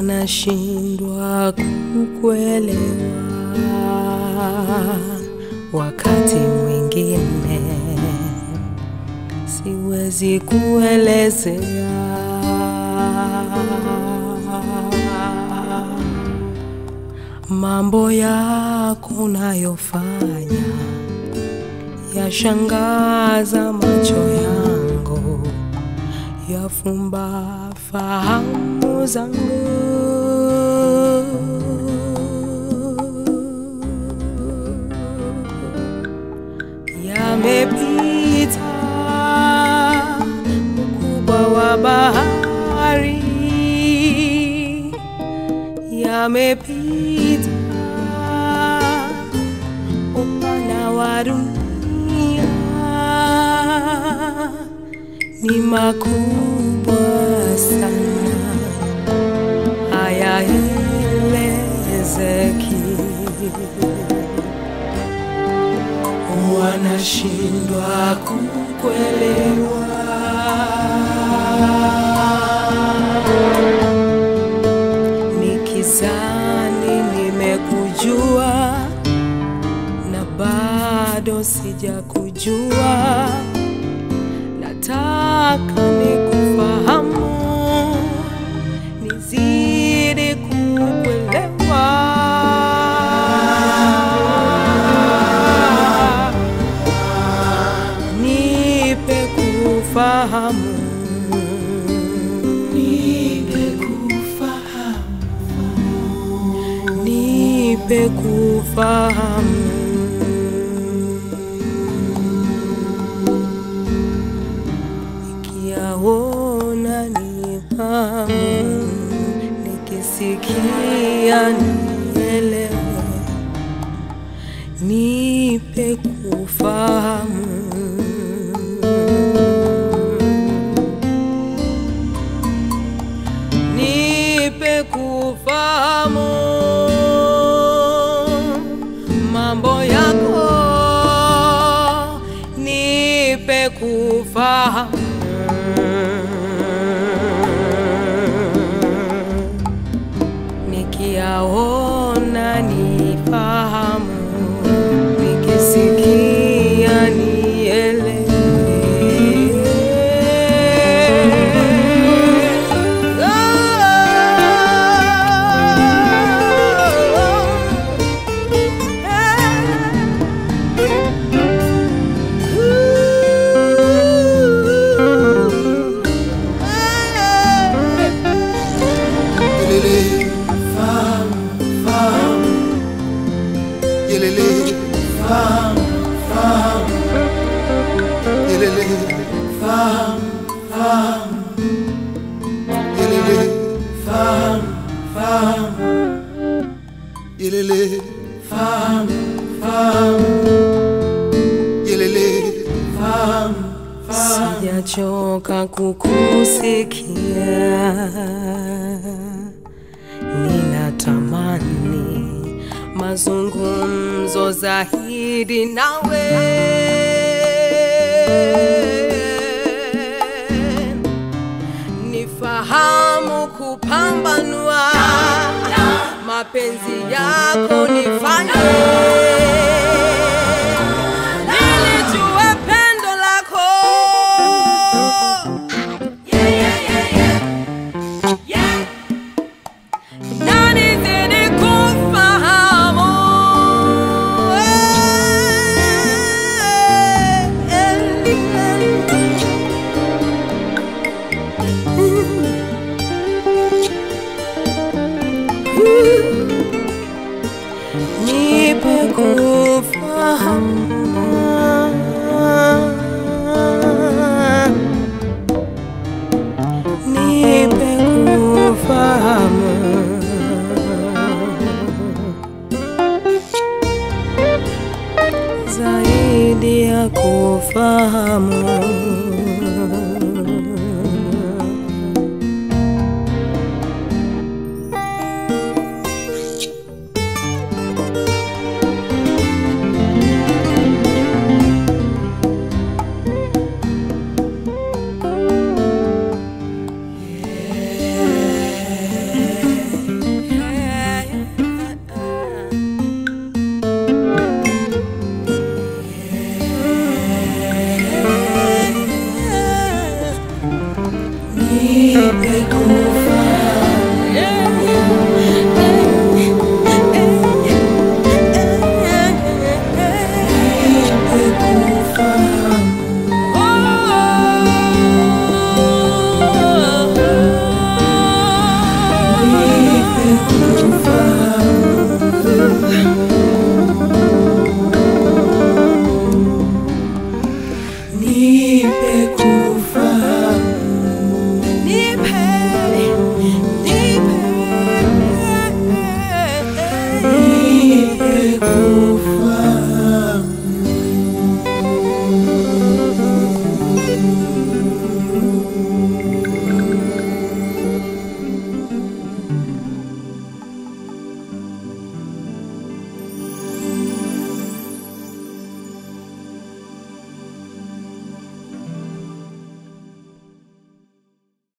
wanashindwa kukuelewa wakati mwingine siwezi kuelezea mambo yako unayofanya yashangaza macho yangu yafumba fahamu zangu yamepita ukubwa wa bahari yamepita upana wa dunia ni makubwa sana hayaelezeki wanashindwa kukuelewa nikizani nimekujua na bado sijakujua nataka nikufahamu nizidi kukuelewa nipe kufahamu nipe kufahamu nipe kufahamu nikiyaona ni hamu nikisikia nielewe nipe kufahamu nipe kufahamu mambo yako nipe kufahamu nikiyaona nifahamu nikisikia nielewe Yelele, fahamu, fahamu. Yelele, fahamu, fahamu. Yelele, fahamu, fahamu. Yelele, fahamu, fahamu. Yelele, fahamu, fahamu. Yelele, fahamu, fahamu. sijachoka kukusikia, ninatamani mazungumzo zaidi nawe. Nifahamu kupambanua mapenzi yako nifanye nilijue pendo lako na nizidi kufahamu nipe kufahamu nipe kufahamu zaidi ya kufahamu nipe kufahamu